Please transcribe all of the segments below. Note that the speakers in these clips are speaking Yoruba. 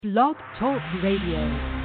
Blog Talk Radio.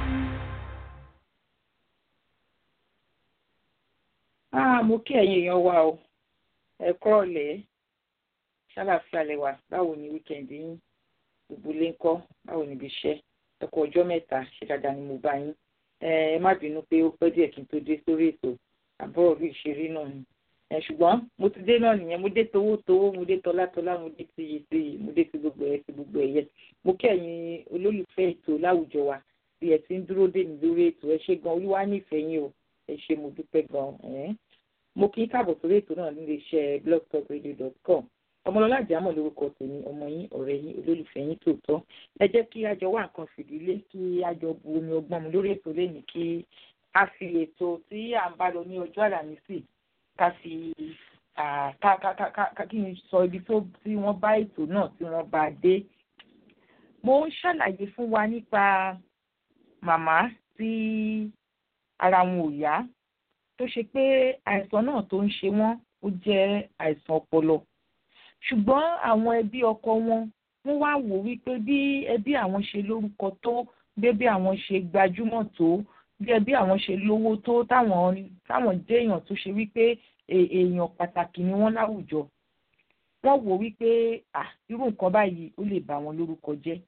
Ah, mo kí ẹ̀yin èèyàn wa o ẹ kúrọ̀lẹ́ ṣàlàfíà lẹ́wà báwo ni wíkẹ̀ndì yín gbogbo ilé ńkọ́ báwo ni ibi iṣẹ́ ẹ kú ọjọ́ mẹ́ta ṣe dáadáa ni mo bá yín ẹ má bínú pé ó pẹ́ díẹ̀ kí n tó dé sórí ètò àbúrò bí ìṣeré náà ni ẹ ṣùgbọ́n mo ti dé náà nìyẹn mo dé towó towó mo dé tọlá tọlá mo dé tiyì tiyì mo dé ti gbogbo ẹ ti gbogbo ẹ yẹ mo kí ẹ̀yin olólùfẹ́ ètò láwùjọ wa bí ẹ ti ń dúró dè mí lórí ètò ẹ ṣé gan olúwa nífẹ̀ẹ́ yín o ẹ ṣé mo dúpẹ́ gan ẹ̀ mo kí káàbọ̀ sórí ètò náà nílé iṣẹ́ blogtalkradio.com ọmọlọ́lá àjàmọ̀ lórúkọ tèmi ọmọ yín ọ̀rẹ́ yín olólùfẹ́ yín tòótọ́ ẹ jẹ́ kí a jọ wá nǹkan fìdílé kí a jọ bu omi ọgbọ́n mu lórí ètò lẹ́yìn kí a fi ètò tí à ń bá lọ ní ọjọ́ àlàmísì ká fi ká ká ká ká kí n sọ ibi tó tí wọ́n bá ètò náà tí wọ́n bá dé. mo ń ṣàlàyé fún wa nípa màmá tí ara wọn ò yá tó ṣe pé àìsàn náà tó ń ṣe wọ́n ó jẹ́ àìsàn ọpọlọ ṣùgbọ́n àwọn ẹbí ọkọ wọn wọ́n wá wò wípé bí ẹbí àwọn ṣe lórúkọ tó bí ẹbí àwọn ṣe gbajúmọ̀ tó bí ẹbí àwọn ṣe lówó tó táwọn táwọn jẹ́ èèyàn tó ṣe wípé èèyàn pàtàkì ni wọ́n láwùjọ wọ́n wò wípé à irú nǹkan báyìí ó lè bà wọ́n lórúkọ jẹ́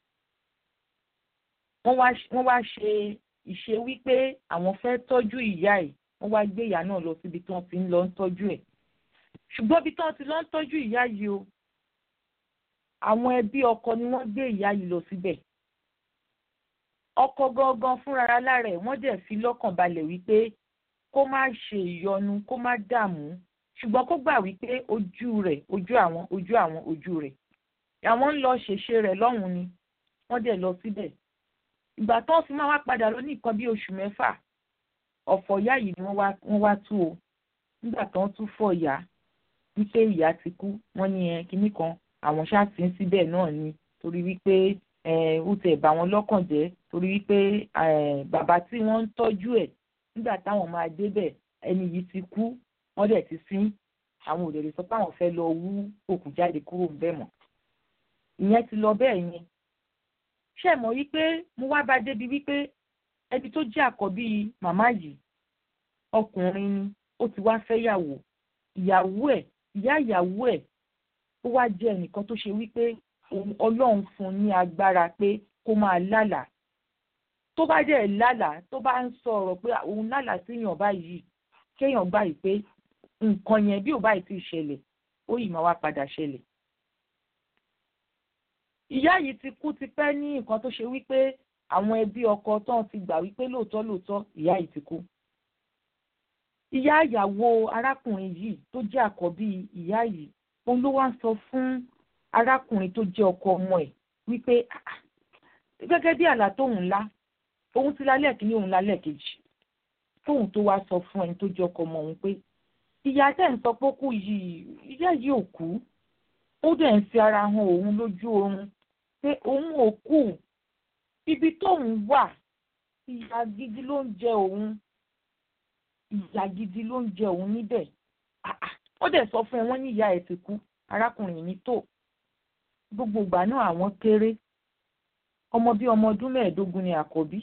wọ́n wá ṣe ìṣe wípé àwọn fẹ́ tọ́jú ìyá ẹ̀ wọ́n wá gbé ìyá náà lọ síbi tí wọ́n ti ń lọ ń tọ́jú ẹ̀ ṣùgbọ́n ibi tí wọ́n ti lọ ń tọ́jú ìyá yìí o àwọn ẹbí ọkọ ni wọ́n gbé ìyá yìí lọ síbẹ̀ ọkọ gangan fúnra lára ẹ̀ wọ́n dẹ̀ fi lọ́kàn balẹ̀ wípé kó má ṣe ìyọnu kó má dààmú ṣùgbọ́n kó gbà wípé ojú rẹ̀ ojú àwọn ojú àwọn ojú rẹ̀ àwọn ń lọ ṣèṣe rẹ̀ lọ́hùn-ún ni wọ́n dẹ̀ lọ síbẹ̀ ìgbà tó ń fi máa wá padà lọ ní nǹkan bí oṣù mẹ́fà ọ̀fọ̀ ìyá yìí ni wọ́n wá tú o nígbà tó ń tún fọ̀ ìyá wípé ìyá ti kú wọ́n ní ẹ kinní kan àwọn ṣáàtì ń síbẹ̀ náà ni torí wípé ó tẹ̀ bá wọn lọ́kàn jẹ́ torí wípé bàbá tí wọ́n ń tọ́jú ẹ̀ nígbà táwọn máa débẹ̀ ẹni yìí ti kú wọ́n dẹ̀ ti sín àwọn ò lè lè sọ pé àwọn fẹ́ lọ wú òkú jáde kúrò ńbẹ̀ mọ́ ìyẹn ti lọ bẹ́ẹ̀ yẹn ṣé mọ̀ wípé mo wá bá débi wípé ẹbí tó jẹ́ àkọ́bí màmá yìí ọkùnrin ni ó ti wá fẹ́yàwó ìyàwó ẹ̀ ìyá ìyàwó ẹ̀ ó wá jẹ́ ẹnìkan tó ṣe wípé ọlọ́run fún un ní agbára pé kó máa lálàá tó bá dẹ̀ lálàá tó bá ń sọ ọ̀rọ̀ pé òun lálàá síyàn báyìí kéèyàn gbà yìí pé nǹkan yẹn bí ò báyìí ti ṣẹlẹ̀ ó yìí máa wá padà ṣẹlẹ̀. ìyá yìí ti kú ti pẹ́ ní nǹkan tó ṣe wípé àwọn ẹbí ọkọ tán ti gbà wípé lóòótọ́ lóòótọ́ ìyá yìí ti kú. ìyá ìyàwó arákùnrin yìí tó jẹ́ àkọ́bí ìyá yìí òun ló wá ń sọ fún arákùnrin tó jẹ́ ọkọ ọmọ ẹ̀ wípé gẹ́gẹ́ bí àlá tóun ńlá òun ti lálẹ́ kìíní òun lálẹ́ kejì tóun tó wá sọ fún ẹni tó jẹ́ ọkọ ọmọ òun pé ìyá tẹ̀ ń sọ pé ó kú yìí ìyá yìí ò kú ó dẹ̀ ń fi ara hàn òun lójú oorun pé òun ò kú ibi tóun wà ìyà gidi ló ń jẹ òun ìyà gidi ló ń jẹ òun níbẹ̀ ó dẹ̀ sọ fún ẹ wọ́n ní ìyá ẹ̀ ti kú arákùnrin ní tó gbogbo ìgbà náà àwọn kéré ọmọ bíi ọmọ ọdún mẹ́ẹ̀ẹ́dógún ni àkọ́bí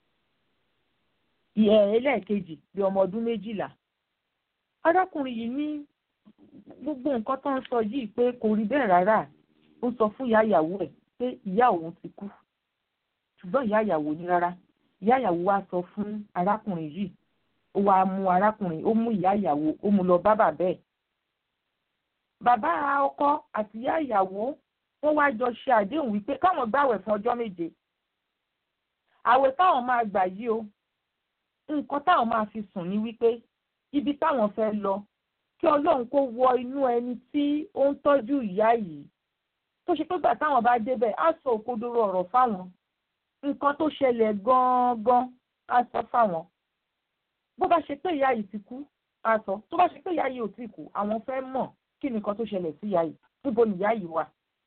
ìyẹ́ ẹlẹ́ẹ̀kejì bíi ọmọ ọdún méjìlá arákùnrin yìí ní gbogbo nǹkan tó ń sọ yìí pé kò rí bẹ́ẹ̀ rárá ó sọ fún ìyá ìyàwó ẹ̀ pé ìyá òun ti kú ṣùgbọ́n ìyá ìyàwó ní rárá ìyá ìyàwó wá sọ fún arákùnrin yìí ó wá mú arákùnrin ó mú ìyá ìyàwó ó mú lọ bá bàbá ẹ̀ bàbá ọkọ àti ìyá ìyàwó wọ́n wá jọ ṣe àdéhùn wípé káwọn gbàwẹ̀ fún ọjọ́ méje àwẹ̀ táwọn máa gbà yìí o nǹkan táwọn máa fi sùn ní wípé ibi táwọn fẹ́ lọ kí ọlọ́run kó wọ inú ẹni tí ó ń tọ́jú ìyá yìí tó ṣe pé gbà táwọn bá débẹ̀ á sọ òkodoro ọ̀rọ̀ fáwọn nǹkan tó ṣẹlẹ̀ gan-an á sọ fáwọn bó bá ṣe pé ìyá yìí ti kú á sọ tó bá ṣe pé ìyá yìí ò tí kú àwọn fẹ́ mọ̀ kí ni nǹkan tó ṣẹlẹ̀ sí ìyá yìí níbo ni ìyá yìí wà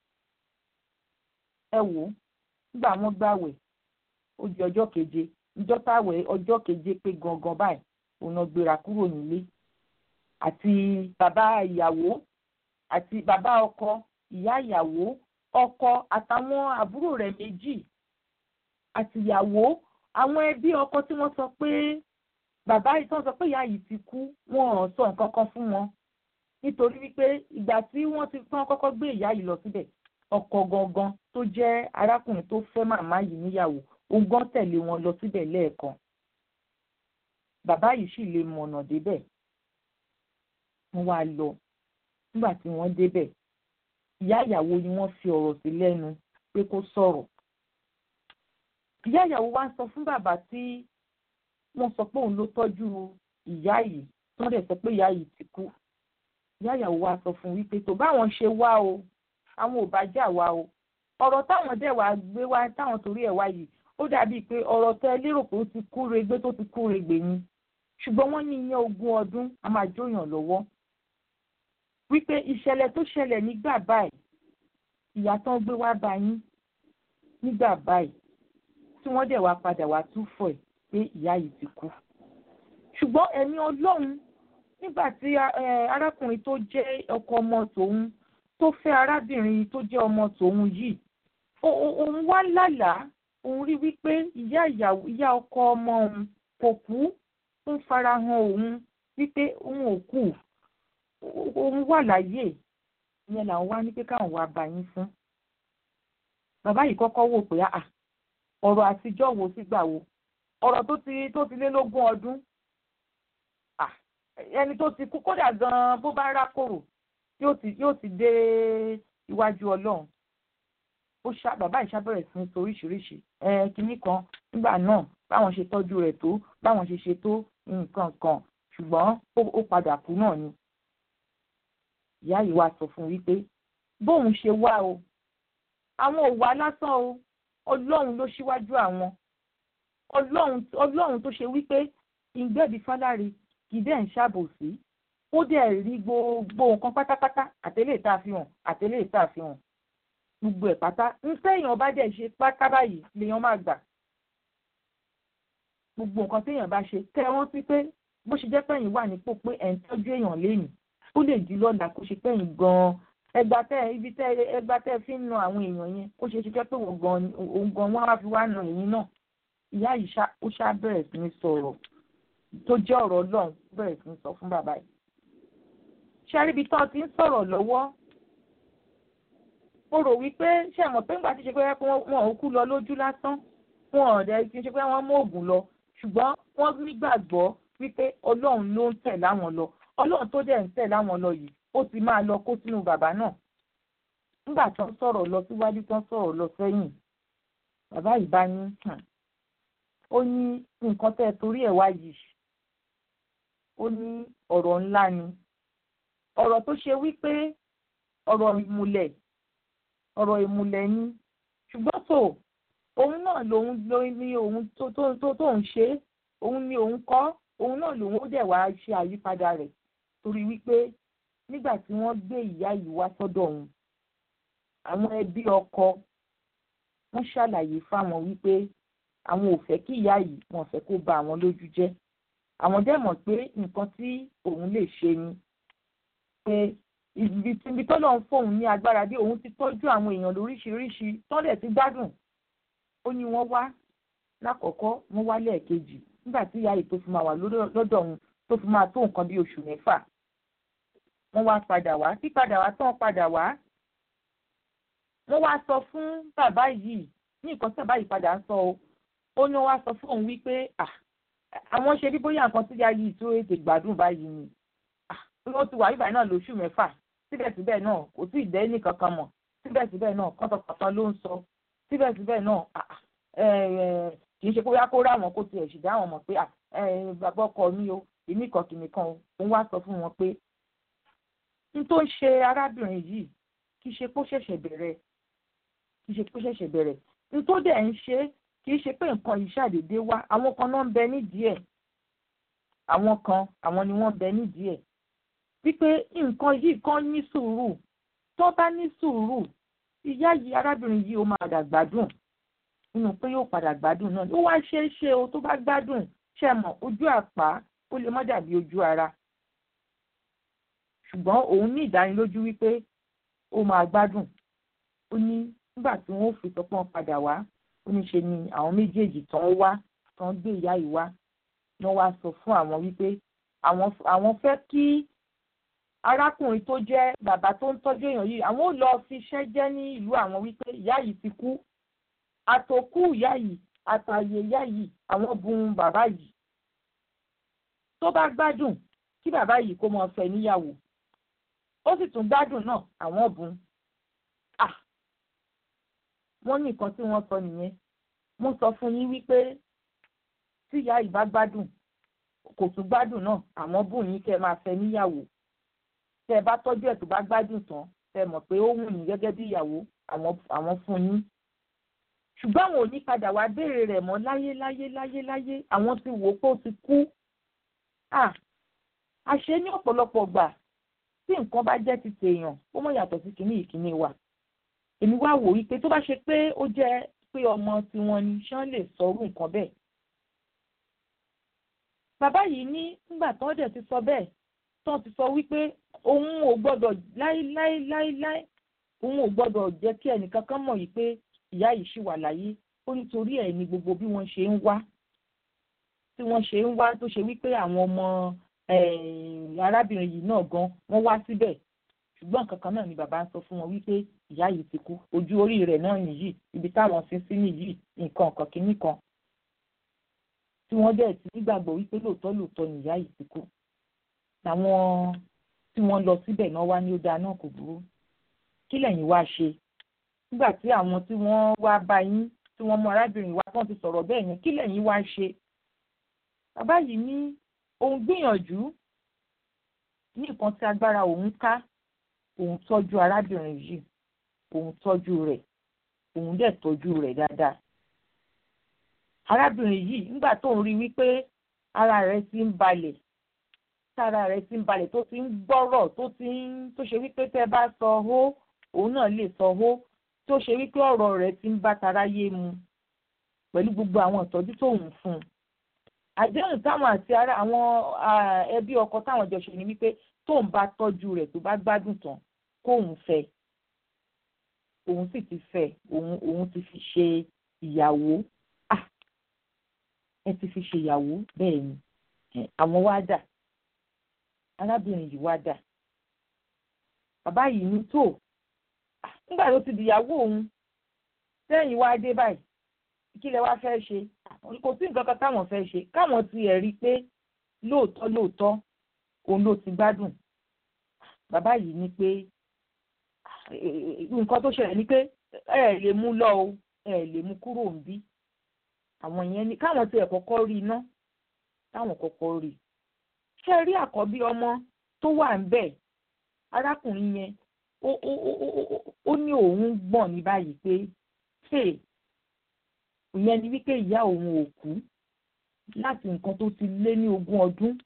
ẹ wò ó nígbà wọn gbàwẹ̀ ó di ọjọ́ keje ìjọ táwẹ̀ ọjọ́ keje pé gangan báyìí òun náà gbéra kúrò nílé àti bàbá ìyàwó àti bàbá ọkọ ìyá ìyàwó ọkọ àtàwọn àbúrò rẹ̀ méjì àtìyàwó àwọn ẹbí ọkọ tí wọ́n sọ pé bàbá yìí tí wọ́n sọ pé ìyá yìí ti kú wọn ò sọ nǹkan kan fún wọn nítorí wípé ìgbà tí wọ́n ti tán kọ́kọ́ gbé ìyá yìí lọ síbẹ̀ ọkọ gangan tó jẹ́ arákùnrin tó fẹ́ màmá yìí níyàwó òun gan tẹ̀lé wọn lọ síbẹ̀ lẹ́ẹ̀kan bàbá yìí sì lè mọ̀nà débẹ̀ wọ́n wá lọ nígbà tí wọ́n débẹ̀ ìyá ìyàwó ni wọ́n fi ọ̀rọ̀ sí lẹ́nu pé kó sọ̀rọ̀ ìyá ìyàwó wá ń sọ fún bàbá tí wọ́n sọ pé òun ló tọ́jú ìyá yìí tí wọ́n dẹ̀ sọ pé ìyá yìí ti kú ìyá ìyàwó wá sọ fún wípé tó báwọn ṣe wá o àwọn ò bá jà wá o ọ̀rọ̀ táwọn dẹ̀ wá gbé wá táwọn torí ẹ̀ wá yìí ó dàbíi pé ọ̀rọ̀ tẹ lérò pé ó ti kú regbé tó ti kú regbè ni ṣùgbọ́n wọ́n ní ìyẹn ogún ọdún a máa jóyàn lọ́wọ́ wípé ìṣẹ̀lẹ̀ tó ṣẹlẹ̀ nígbà báyìí ìyá tán gbé wá bá yín nígbà báyìí tí wọ́n dẹ̀ wá padà wá túfọ̀ ẹ̀ pé ìyá yìí ti kú ṣùgbọ́n ẹ̀mí ọlọ́run nígbà tí arákùnrin tó jẹ́ ọkọ ọmọ tòun tó fẹ́ arábìnrin tó jẹ́ ọmọ tòun yìí òun wá lálàá òun rí wípé ìyá ìyàwó ìyá ọkọ ọmọ òun kò kú ń farahàn òun wípé òun ò kú òun wà láyé ìyẹn làwọn wá ní pé káwọn wá bá yín fún bàbá yìí kọ́kọ́ wò pé àà ọ̀rọ̀ àtijọ́ wo sígbà wo ọ̀rọ̀ tó ti tó ti lé lógún ọdún ẹni tó ti kú kódà gan-an bó bá rákòrò yóò ti yóò ti dé iwájú ọlọ́run ó ṣá bàbá yìí ṣàbẹ̀rẹ̀ sí ní sọ oríṣiríṣi ẹ kínní kan nígbà náà báwọn ṣe tọ́jú rẹ̀ tó báwọn ṣe ṣe tó nǹkan kan ṣùgbọ́n ó padà kú náà ni ìyá yìí wá sọ fún wípé bóun ṣe wá o àwọn ò wá lásán o ọlọ́run ló ṣíwájú àwọn ọlọ́run ọlọ́run tó ṣe wípé ìgbẹ́bí fáláre kì í dẹ̀ ń ṣàbòsí ó dẹ̀ rí gbogbo nǹkan pátápátá àtẹ́lẹ̀ tá a fi hàn àtẹ́lẹ̀ tá a fi hàn gbogbo ẹ̀ pátá ń téèyàn bá dẹ̀ ṣe pátá báyìí lèèyàn máa gbà gbogbo nǹkan téèyàn bá ṣe tẹ́ wọ́n sí pé bó ṣe jẹ́ pẹ́yìn wà nípò pé ẹ̀ ń tọ́jú èèyàn lénìí ó lè di lọ́la kó ṣe pẹ́yìn gan-an ẹgbà tẹ ibi tẹ ẹgbà tẹ fi ń na àwọn èèyàn yẹn ó ṣe ṣiṣẹ́ pé òun gan òun gan wọn á fi wá na èyí náà ìyá yìí ó ṣá bẹ̀rẹ̀ sí ní sọ̀rọ̀ tó jẹ́ ọ̀rọ̀ ọlọ́run bẹ̀rẹ̀ sí ní sọ fún bàbá yìí ṣáríbi tán ti ń sọ̀rọ̀ lọ́wọ́ mo rò wípé ṣé ẹ mọ̀ pé ńgbà tí ṣe pé wọn ò kú lọ lójú lásán wọn ò dẹ̀ kí n ṣe pé wọ́n mú oògùn lọ ṣùgbọ́n wọ́n nígbàgbọ́ wípé ọlọ́run ló ń tẹ̀ láwọn lọ ọlọ́run tó dẹ̀ ń tẹ̀ láwọn lọ yìí ó ti máa lọ kó sínú bàbá náà nígbà tó ń sọ̀rọ̀ lọ síwájú tó ń sọ̀rọ̀ lọ sẹ́yìn bàbá yìí bá ní ó ní nǹkan tẹ́ ẹ torí ẹ̀ wá yìí ó ní ọ̀rọ̀ ńlá ni ọ̀rọ̀ tó ṣe wípé ọ̀rọ̀ ìmùlẹ̀ ọ̀rọ̀ ìmùlẹ̀ ni ṣùgbọ́n tó òun náà lòun ló ní òun tó tó tó tó ń ṣe òun ni òun kọ́ òun náà lòun ó dẹ̀ wá ṣe àyípadà rẹ̀ torí wípé nígbà tí wọ́n gbé ìyá yìí wá sọ́dọ̀ òun àwọn ẹbí ọkọ wọ́n ṣàlàyé fáwọn wípé àwọn ò fẹ́ kí ìyá yìí wọ́n fẹ́ kó bà àwọn lójú jẹ́ àwọn dẹ̀ mọ̀ pé nǹkan tí òun lè ṣe ni pé ibi tó lọ́n fóun ní agbára dé òun ti tọ́jú àwọn èèyàn lóríṣiríṣi tọ́lẹ̀ ti gbádùn ó ní wọ́n wá lákọ̀ọ́kọ́ wọ́n wá lẹ́ẹ̀kejì nígbà tí ìyá yìí tó fi máa wà lọ́dọ̀ òun tó fi máa tó nǹkan bí oṣù mẹ́fà wọ́n wá padà wá tí padà wá tán padà wá wọ́n wá sọ fún bàbá yìí ní nǹkan tí bàbá yìí padà ń sọ o ó ní wọ́n wá sọ fún òun wípé àwọn ṣe bí bóyá nǹkan tí ìyá yìí tó ètè gbádùn báyìí ni wọ́n ti wà yíbàá náà lóṣù mẹ́fà síbẹ̀síbẹ̀ náà kò tí ì dẹ́ ní kankan mọ̀ síbẹ̀síbẹ̀ náà kọ́tọ̀kọ́tọ̀ ló ń sọ síbẹ̀síbẹ̀ náà kì í ṣe bóyá kó ráwọn kó tiẹ̀ ṣì dáwọn mọ̀ pé bàbá ọkọ mi o èmi kan kìnnì kan òun wá sọ fún wọn pé n tó ń ṣe arábìnrin yìí kì í ṣe kó ṣẹ̀ṣẹ̀ bẹ̀rẹ̀ kì í ṣe kó ṣẹ̀ṣẹ̀ bẹ̀rẹ̀ n tó dẹ̀ ń ṣe kì í ṣe pé nǹkan yìí ṣàdédé wá àwọn kan náà ń bẹ nídìí ẹ̀ àwọn kan àwọn ni wọ́n bẹ nídìí ẹ̀ wípé nǹkan yìí kan ní sùúrù tó bá ní sùúrù ìyá yìí arábìnrin yìí ó máa dà gbádùn nínú pé yóò padà gbádùn náà ó wá ṣe é ṣe o tó bá gbádùn ṣe mọ̀ ojú àpá ó lè má dàbí ojú ara ṣùgbọ́n òun ní ìdánilójú wípé ó máa gbádùn ó ní nígbà tí wọ́n fi sọpọ́n padà wá ó ní ṣe ni àwọn méjèèjì tán wá tán gbé ìyá yìí wá wọ́n wá sọ fún àwọn wípé àwọn àwọn fẹ́ kí arákùnrin tó jẹ́ bàbá tó ń tọ́jú èèyàn yìí àwọn ò lọ fi iṣẹ́ jẹ́ ní ìlú àwọn wípé ìyá yìí ti kú àtòkù ìyá yìí àtàyè ìyá yìí àwọn bùn bàbá yìí tó bá gbádùn kí bàbá yìí kó máa fẹ́ níyàwó ó sì tún gbádùn náà àwọn bùn à wọ́n ní nǹkan tí wọ́n sọ nìyẹn mo sọ fún yín wípé tí ìyá yìí bá gbádùn kò tún gbádùn náà àwọn bùn yín kẹ́ máa fẹ́ níyàwó tẹ́ ẹ bá tọ́jú ẹ̀ tó bá gbádùn tán tẹ́ ẹ mọ̀ pé ó wù yín gẹ́gẹ́ bí ìyàwó àwọn fún yín ṣùgbọ́n àwọn ò ní padà wá béèrè rẹ̀ mọ́ láyé láyé láyé láyé àwọn ti wò ó pé ó ti kú àṣé ní ọ̀pọ̀lọpọ̀ gbà tí nǹkan bá jẹ́ ti tèèyàn ó mọ̀ yàtọ̀ sí kìíní ìkíní wa èmi wá wò wípé tó bá ṣe pé ó jẹ́ pé ọmọ tiwọn ni ṣán lè sọrú nǹkan bẹ́ẹ̀ bàbá yìí ní nígbà tán dẹ̀ ti sọ bẹ́ẹ̀ tán ti sọ wípé òun ò gbọ́dọ̀ láíláíláíláí òun ò gbọ́dọ̀ jẹ́ kí ẹnìkankan mọ̀ yìí pé ìyá yìí ṣì wà láyé ó nítorí ẹ̀ ní gbogbo bí wọ́n ṣe ń wá tí wọ́n ṣe ń wá tó ṣe wípé àwọn ọmọ arábìnrin yìí náà gan wọ́n wá síbẹ̀ ṣùgbọ́n nǹkan kan náà ni bàbá ń sọ fún wọn wípé ìyá yìí ti kú ojú orí rẹ̀ náà nìyí ibi táwọn sin sí nìyí nǹkan kan kínní kan tí wọ́n dẹ̀ ti nígbàgbọ́ wípé lóòótọ́ lóòótọ́ ni ìyá yìí ti kú làwọn tí wọ́n lọ síbẹ̀ náà wá ní ó dáa náà kò burú kí lẹ̀yin wá ṣe nígbà tí àwọn tí wọ́n wá bá yín tí wọ́n mú arábìnrin wa tán ti sọ̀rọ̀ bẹ́ẹ̀ yẹn kí lẹ̀yin wá ṣe bàbá yìí ní òun gbìyànjú ní nǹkan tí agbára òun ká òun tọ́jú arábìnrin yìí òun tọ́jú rẹ̀ òun dẹ̀ tọ́jú rẹ̀ dáadáa arábìnrin yìí nígbà tó ń rí wípé ara rẹ̀ ti ń balẹ̀ tára rẹ̀ ti ń balẹ̀ tó ti ń gbọ́rọ̀ tó ti ń tó ṣe wípé tẹ́ bá sọ hó òun náà lè sọ hó tó ṣe wípé ọ̀rọ̀ rẹ̀ ti ń bá taráyé mu pẹ̀lú gbogbo àwọn ìtọ́jú tóun fún un àdéhùn táwọn àti ara àwọn ẹbí ọkọ táwọn jọ ṣe ni wípé tóun bá tọ́jú rẹ̀ tó bá gbádùn tán kóun fẹ́ òun sì ti fẹ́ òun òun ti fi ṣe ìyàwó ah ẹ ti fi ṣe ìyàwó bẹ́ẹ̀ ni àwọn wá dà arábìnrin yìí wá dà bàbá yìí ní tó nígbà tó ti dìyàwó òun sẹ́yìn wá dé báyìí kí lẹ wá fẹ́ ṣe kò sí nǹkan kan táwọn fẹ́ ṣe káwọn ti ẹ̀ rí i pé lóòótọ́ lóòótọ́ òun ló ti gbádùn bàbá yìí ní pé nǹkan tó ṣẹlẹ̀ ni pé ẹ lè mú lọ o ẹ lè mú kúrò ń bí àwọn yẹn ni káwọn ti ẹ̀ kọ́kọ́ rí iná táwọn kọ́kọ́ rí ṣé rí àkọ́bí ọmọ tó wà ń bẹ̀ arákùnrin yẹn ó ó ó ó ní òun gbọ̀n ní báyìí pé ṣé ìyẹn ni wípé ìyá òun ò kú láti nǹkan tó ti lé ní ogún ọdún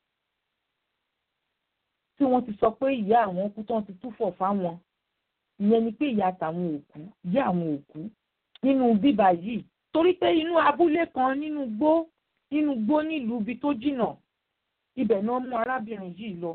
tí wọ́n ti sọ pé ìyá àwọn kú tán ti túfọ̀ fáwọn ìyẹn ni pé ìyá tàwọn ò kú ìyá àwọn ò kú nínú bíbà yìí torí pé inú abúlé kan nínú gbó nínú gbó nílùú ibi tó jìnnà ibẹ̀ náà mú arábìnrin yìí lọ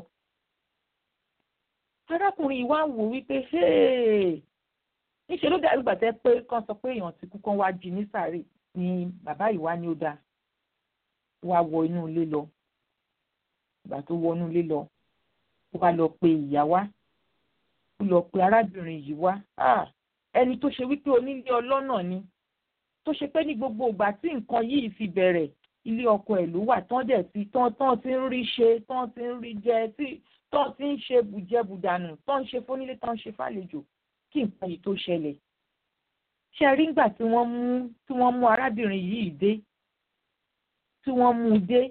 arákùnrin yìí wá wò wípé níṣẹ́ ló dàbí gbàtẹ́ pé kán sọ pé èèyàn ti kú kán wá jí ní sàárè ni bàbá yìí wá ní ó dáa wá wọ inú ilé lọ ìgbà tó wọ inú ilé lọ ó wá lọ pe ìyá wá ó lọ pe arábìnrin yìí wá ẹni tó ṣe wípé onílé ọlọ́nà ni tó ṣe pé ní gbogbo ìgbà tí nǹkan yìí fi bẹ̀rẹ̀ ilé ọkọ ẹ̀ ló wà tán dẹ̀ ti tán tán ti ń rí ṣe tán ti ń rí jẹ tí tán ti ń ṣe bùjẹbùdànù tán ń ṣe fónílé tán ń ṣe fàlejò kí nǹkan yìí tó ṣẹlẹ̀ ṣe rí ngbà tí wọ́n mú tí wọ́n mú arábìnrin yìí dé tí wọ́n mú un dé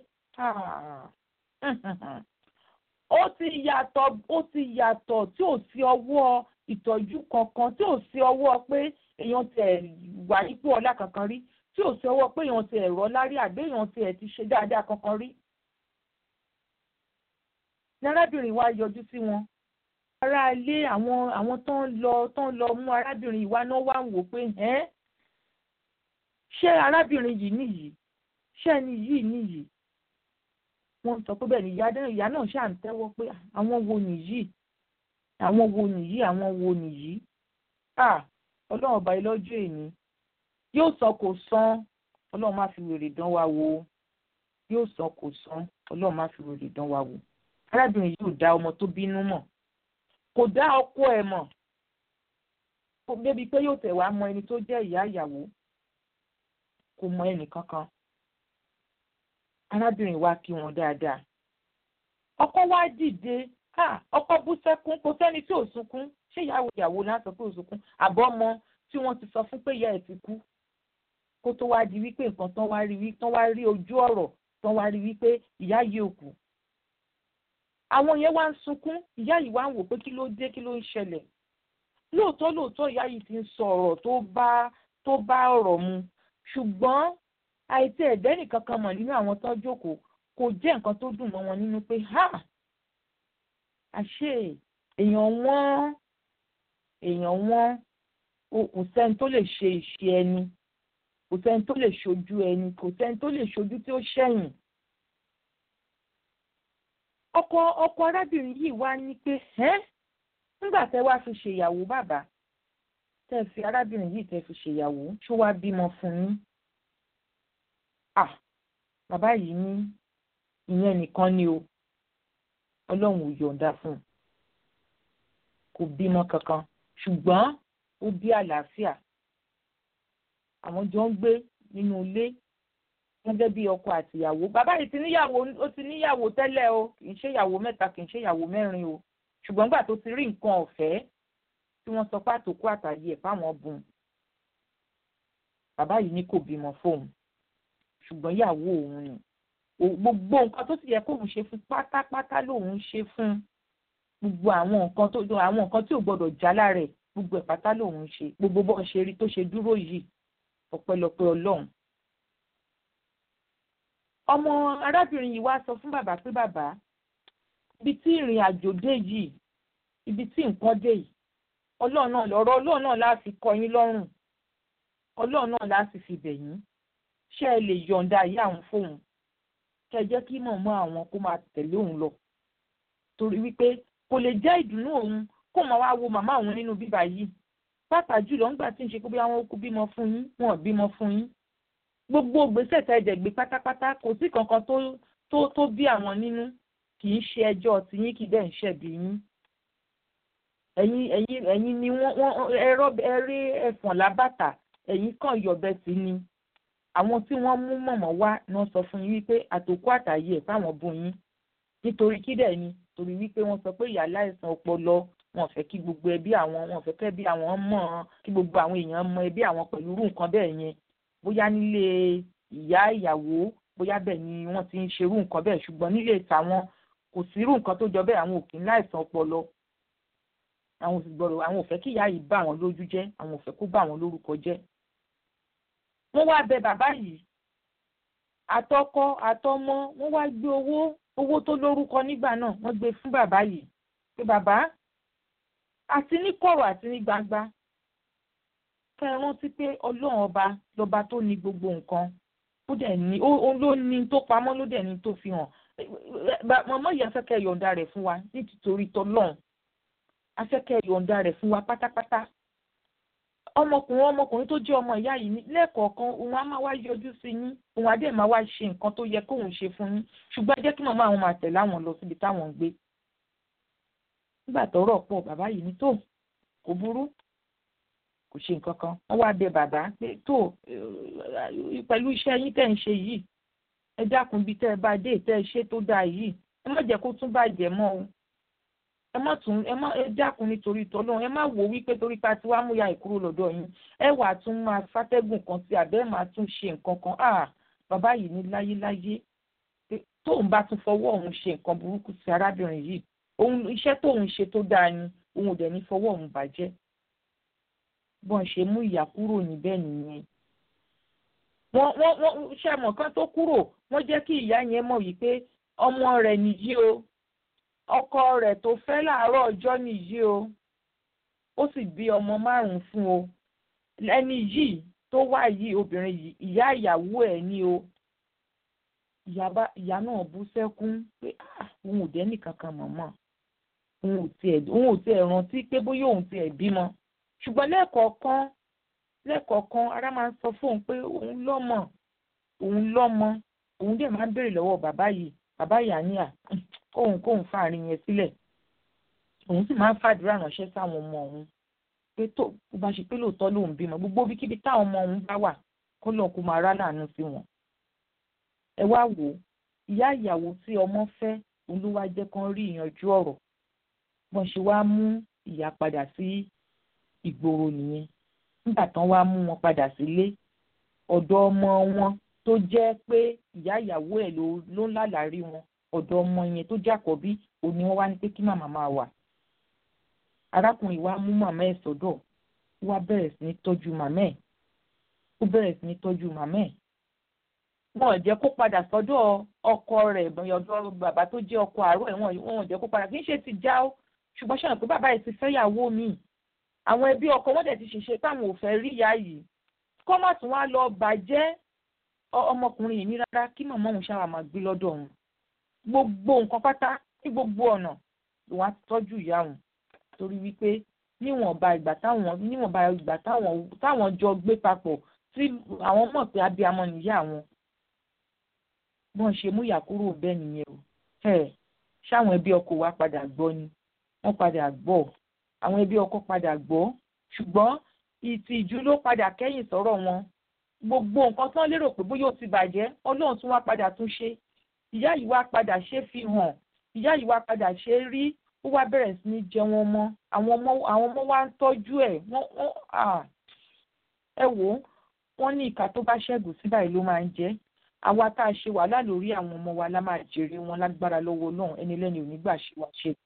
ó ti yàtọ̀ ó ti yàtọ̀ tí ò sí ọwọ́ ìtọ́jú kankan tí ò sí ọwọ́ pé èèyàn ti ẹ̀ wà nípò ọlá kankan rí tí ò sí ọwọ́ pé èèyàn ti ẹ̀rọ lárí àbí èèyàn ti ẹ̀ ti ṣe dáadáa kankan rí. ní arábìnrin wa yọjú sí wọn ará ilé àwọn àwọn tó ń lọ tó ń lọ mú arábìnrin ìwà náà wá ń wò pé ẹ́ ṣé arábìnrin yìí nìyí ṣé ẹni yìí nìyí wọ́n sọ pé bẹ́ẹ̀ ni ìyá náà ṣáà ń tẹ́wọ́ pé àwọn wo nìyí àwọn wo nìyí àwọn wo nìyí à ọlọ́run ọba ilọ́jọ́ èní yóò sọ kò san ọlọ́run má fi wèrè dán wa wò yóò san kò san ọlọ́run má fi wèrè dán wa wò arábìnrin yìí ò dá ọmọ tó bínú mọ̀ kò dá ọkọ ẹ̀ mọ̀ kò débi pé yóò tẹ̀ wá mọ ẹni tó jẹ́ ìyá ìyàwó kò mọ ẹnì kankan arábìnrin wa kí wọn dáadáa ọkọ wa dìde ọkọ bú sẹ́kún kò sẹ́ni tí ò sunkún ṣé ìyàwó ìyàwó náà sọ pé ò sunkún àbọ̀ ọmọ tí wọ́n ti sọ fún pé ìyá ẹ̀ ti kú kó tó wá di wípé nǹkan tán wá rí wí tán wá rí ojú ọ̀rọ̀ tán wá rí wípé ìyá yìí ò kú àwọn yẹn wá ń sunkún ìyá yìí wá ń wò pé kí ló dé kí ló ń ṣẹlẹ̀ lóòótọ́ lóòótọ́ ìyá yìí ti ń sọ ọ̀rọ̀ tó bá tó bá ọ̀rọ̀ mu ṣùgbọ́n àìtí ẹ̀dẹ́ nìkan kan mọ̀ nínú àwọn tó jókòó kò jẹ́ nǹkan tó dùn mọ́ wọn nínú pé ha àṣé èèyàn wọ́n èèyàn wọ́n kò sẹ́ni tó lè ṣe ìṣe ẹni kò sẹ́ni tó lè ṣojú ẹni kò sẹ́ni tó lè ṣojú tí ó ṣẹ̀yìn. ọkọ ọkọ arábìnrin yìí wá ní pé ẹ́ nígbà tẹ́ wá fi ṣèyàwó bàbá tẹ́ fi arábìnrin yìí tẹ́ fi ṣèyàwó ṣó wá bímọ fún yín. ah bàbá yìí ní ìyẹn nìkan ni o ọlọ́run ò yọ̀ǹda fún un kò bímọ kankan ṣùgbọ́n ó bí àlàáfíà àwọn jọ ń gbé nínú ilé gẹ́gẹ́ bí ọkọ àtìyàwó bàbá yìí ti níyàwó ó ti níyàwó tẹ́lẹ̀ o kì í ṣe ìyàwó mẹ́ta kì í ṣe ìyàwó mẹ́rin o ṣùgbọ́n gbà tó ti rí nǹkan ọ̀fẹ́ tí wọ́n sọ pé àtòkù àtàyè ẹ̀ fáwọn bùn bàbá yìí ní kò bímọ fóun ṣùgbọ́n ìyàwó òun ni gbogbo nǹkan tó sì yẹ kóun ṣe fún pátápátá lòun ṣe fún gbogbo àwọn nǹkan tó àwọn nǹkan tí ò gbọdọ̀ já lára ẹ̀ gbogbo ẹ̀ pátá lòun ṣe gbogbo bó ṣe rí tó ṣe dúró yìí ọpẹ́lọpẹ́ Ọlọ́run. ọmọ arábìnrin yìí wá sọ fún bàbá pé bàbá ibi tí ìrìn àjò dé yìí ibi tí nǹkan dé yìí Ọlọ́run náà lọ́rọ̀ Ọlọ́run náà láti kọ yín lọ́rùn Ọlọ́run náà láti fi bẹ̀ yín ṣé ẹ lè yọ̀ǹda ìyá àwọn fóun kẹ jẹ́ kí mọ̀mọ́ àwọn kó máa tẹ̀lé òun lọ torí wípé kò lè jẹ́ ìdùnnú òun kó máa wá wo màmá òun nínú bíbá yìí pàtàkì jùlọ ńgbà tí ń ṣe pé bí àwọn okùn bímọ fún yín wọn ò bímọ fún yín gbogbo gbèsè tẹ̀dẹ̀ gbé pátápátá kò sí kankan tó tó tó bí àwọn nínú kì í ṣe ẹjọ́ tiyín kì í dẹ̀ ń ṣẹ̀bi yín ẹ̀yin ẹ̀yin ẹ̀yin ni wọ́n wọ́n ẹ̀rọ ẹ̀rí ẹ̀fọ̀n lábàtà ẹ̀yin kàn yọ̀bẹ sí ni àwọn tí wọ́n mú mọ̀mọ́ wá ni wọ́n sọ fún yín wípé àtòkù àtàyè ẹ̀ fáwọn bú yín nítorí kí dẹ̀ ni torí wípé wọ́n sọ pé ìyá láìsàn ọpọlọ wọn fẹ́ kí gbogbo ẹbí àwọn wọn fẹ́ kẹ́ bí àwọn mọ̀ kí gbogbo àwọn èèyàn mọ ẹbí àwọn pẹ̀lú irú nǹkan bẹ́ẹ̀ yẹn bóyá nílé ìyá ìyàwó bóyá bẹ́ẹ̀ ni wọ́n ti ń ṣerú nǹkan bẹ́ẹ̀ ṣùgbọ́n nílé tàwọn kò sí irú nǹkan tó jọ bẹ́ẹ̀ àwọn òkè láìsàn ọpọlọ àwọn òsì gbọ́dọ̀ àwọn ò fẹ́ kí ìyá yìí bà wọ́n lójú jẹ́ àwọn ò fẹ́ kó bà wọ́n lórúkọ jẹ́ wọ́n wá bẹ bàbá yìí àtọkọ àtọmọ wọ́n wá gbé owó owó tó lórúkọ nígbà náà wọ́n gbé fún bàbá yìí pé bàbá àti ní kọ̀rọ̀ àti ní gbangba kẹ́ ẹ rántí pé ọlọ́run ọba lọ́ba tó ní gbogbo nǹkan ó dẹ̀ ní ó ló ní tó pamọ́ ló dẹ̀ ní tó fi hàn mọ̀mọ́ yìí afẹ́kẹ́ yọ̀ǹda rẹ̀ fún wa nítorí tọ́lọ́run afẹ́kẹ́ yọ̀ǹda rẹ̀ fún wa pátápátá ọmọkùnrin ọmọkùnrin tó jẹ́ ọmọ ìyá yìí lẹ́ẹ̀kọ̀ọ̀kan òun á máa wá yọjú sí yín òun á dẹ̀ máa wá ṣe nǹkan tó yẹ kóun ṣe fún yín ṣùgbọ́n ẹ jẹ́ kí màmá àwọn máa tẹ̀lé àwọn lọ síbi táwọn ń gbé nígbà tọ́rọ̀ pọ̀ bàbá yìí ní tó kò burú kò ṣe nǹkan kan wọ́n wá bẹ bàbá pé tó pẹ̀lú iṣẹ́ yín tẹ̀ ń ṣe yìí ẹ dákun bíi tẹ́ ẹ bá dé tẹ́ ẹ ṣe tó dáa yìí ẹ má jẹ́ kó tún bàjẹ́ mọ́ o ẹ má tún ẹ má ẹ dákun nítorí tọ́lọ́run ẹ má wò wípé torí pa tí wàá mú ya ìkúrò lọ́dọ̀ yín ẹ wà tún máa fàtẹ́gùn kan sí àbẹ́ ẹ máa tún ṣe nǹkan kan ah bàbá yìí ní láyéláyé tóun bá tún fọwọ́ òun ṣe nǹkan burúkú sí arábìnrin yìí òun iṣẹ́ tóun ṣe tó dáa ni òun ò dẹ̀ ní fọwọ́ òun bàjẹ́ bọ́n ṣe mú ìyá kúrò níbẹ̀ nìyẹn wọ́n wọ́n wọ́n ṣe mọ̀ kán tó kúrò wọ́n jẹ́ kí ìyá yẹn mọ̀ wípé ọmọ rẹ̀ nìyí o ọkọ rẹ̀ tó fẹ́ láàárọ̀ ọjọ́ nìyí o ó sì bí ọmọ márùn-ún fún o ẹni yìí tó wá yìí obìnrin yìí ìyá ìyàwó ẹ̀ ní o ìyá náà bú sẹ́kún pé òun ò dẹ́nì kankan mọ̀mọ́ òun ò tiẹ̀ òun ò tiẹ̀ rántí pé bóyá òun tiẹ̀ bímọ ṣùgbọ́n lẹ́ẹ̀kọ̀ọ̀kan lẹ́kọ̀ọ̀kan ara máa ń sọ fóun pé òun lọ́mọ òun lọ́mọ òun dẹ̀ máa ń béèrè lọ́wọ́ bàbá yìí bàbá yìí àníyà kóun kóun fàárín yẹn sílẹ̀ òun sì máa ń fàdúrà ránṣẹ́ sáwọn ọmọ òun pé tó bó bá ṣe pé lóòótọ́ lòun bímọ gbogbo bíkíbi táwọn ọmọ òun bá wà kó lọ́ọ́ kó máa rá láàánú sí wọn. ẹ wá wò ó ìyá ìyàwó tí ọmọ fẹ́ òun ló wá jẹ́ kán rí ìyanjú ọ̀rọ̀ wọ́n ṣe wá mú ìyá padà sí ìgboro nìyẹn nígbà tán wá mú wọn padà sílé ọ̀dọ̀ ọmọ wọn tó jẹ́ pé ìyá ìyàwó ẹ̀ ló ń lálàárí wọn ọ̀dọ̀ ọmọ yẹn tó jàkọ́bí òun ni wọ́n wá ní pé kí màmá máa wà arákùnrin wa mú màmá ẹ̀ sọ́dọ̀ ó wá bẹ̀rẹ̀ sí ní tọ́jú màmá ẹ̀ ó bẹ̀rẹ̀ sí ní tọ́jú màmá ẹ̀ wọn ò jẹ́ kó padà sọ́dọ̀ ọkọ rẹ̀ ọ̀dọ̀ bàbá tó jẹ́ ọkọ àárọ̀ ẹ̀ wọn ò jẹ́ kó padà kì í ṣe ti já ó ṣùgbọ́n ṣàlùkò pé bàbá yìí ti fẹ́yàwó mi àwọn ẹbí ọkọ wọn dẹ̀ ti ṣèṣe táwọn ò fẹ́ rí ìyá yìí kọ́ má tún wá lọ bàjẹ́ ọmọkùnrin yìí ní rárá kí màmá òun ṣáà máa gbé lọ́dọ̀ òun gbogbo nǹkan pátá ní gbogbo ọ̀nà lòun á tọ́jú ìyá òun torí wípé níwọ̀nba ìgbà táwọn níwọ̀nba ìgbà táwọn táwọn jọ gbé papọ̀ tí àwọn mọ̀ pé abiyamọ nìyá àwọn bọ́n ṣe mú ìyá kúrò bẹ́ẹ̀ nìyẹn o ẹ̀ ṣáwọn ẹbí ọkọ wa padà gbọ́ ni wọ́n padà gbọ́ àwọn ẹbí ọkọ padà gbọ́ ṣùgbọ́n ìtìjú ló padà kẹ́yìn sọ̀rọ̀ wọn gbogbo nǹkan tán lérò pé bóyá ó ti bàjẹ́ ọlọ́run tún wá padà tún ṣe ìyá yìí wá padà ṣe fi hàn ìyá yìí wá padà ṣe rí ó wá bẹ̀rẹ̀ sí ní jẹ wọn mọ́ àwọn ọmọ àwọn ọmọ wa ń tọ́jú ẹ̀ wọ́n wọ́n ẹ wò ó wọ́n ní ìka tó bá ṣẹ́gun sí báyìí ló máa ń jẹ́ àwa tá a ṣe wàhálà lórí àwọn ọmọ wa la máa jèrè wọn lágbára lọ́wọ́ ọlọ́run ẹni lẹ́ni ò ní gbà ṣe wá ṣe.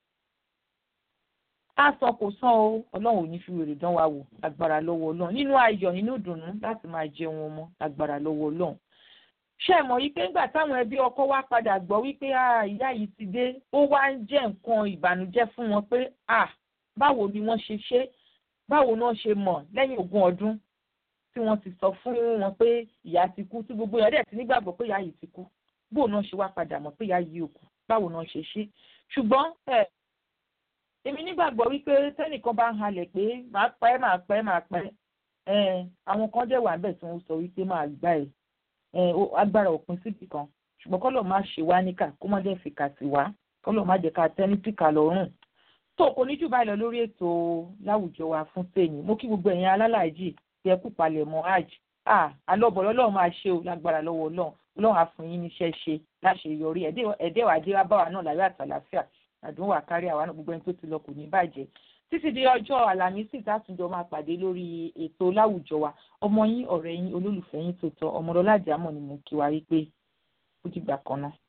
a sọ kò sàn o ọlọ́run ò ní fi wèrè dán wa wò lágbára lọ́wọ́ ọlọ́run nínú ayọ̀ nínú ìdùnnú láti máa jẹ wọn ọmọ lágbára lọ́wọ́ ọlọ́run ṣé ẹ mọ̀ wípé ńgbà táwọn ẹbí ọkọ wa padà gbọ́ wípé ìyá yìí ti dé ó wá ń jẹ́ nǹkan ìbànújẹ́ fún wọn pé báwo ni wọ́n ṣe ṣe báwo ni wọ́n ṣe mọ̀ lẹ́yìn ogún ọdún tí wọ́n ti sọ fún wọn pé ìyá ti kú tí gbogbo èèyàn dẹ̀ ti nígbàgbọ́ pé ìyá yìí ti kú bó náà ṣe wá padà mọ̀ pé ìyá yìí ò kú báwo náà ṣe ṣe ṣùgbọ́n èmi nígbàgbọ́ wípé tẹ́nìkan bá ń halẹ̀ pé màá pẹ́ màá pẹ́ màá pẹ́ àwọn kan dẹ̀ wà bẹ́ẹ̀ tí wọ́n sọ wípé máa gbà ẹ̀ agbára òpin síbì kan ṣùgbọ́n kọ́lọ̀ má ṣe wá níkà kó má dẹ̀ fìkà sí wá kọ́lọ̀ má jẹ́ ká tẹ́ ní tìkà lọ́rùn tó kò ní jù báyìí lọ lórí ètò láwùjọ wa fún tèmi mo kí gbogbo ẹ̀yin alálàájì tí ẹ kú palẹ̀ mọ́ hajj alọ́bọ̀ lọ́lọ́run máa ṣe o lágbára lọ́wọ́ ọlọ́run ọlọ́run á fún yín níṣẹ́ ṣe láṣeyọrí ẹ̀dẹ́ wàá dé wá bá wa náà láyọ̀ àtàlàfíà àdúnwò àkárí àwa náà gbogbo ẹni tó ti lọ kò ní bàjẹ́ títí di ọjọ́ àlàmísì tátùjọ máa pàdé lórí ètò láwùjọ wa ọmọ yín ọ̀rẹ́ yín olólùfẹ́ yín tó tọ́ ọmọdọ́lá àjàmọ̀ ni mo kí wa rí pé ó dìgbà kan náà.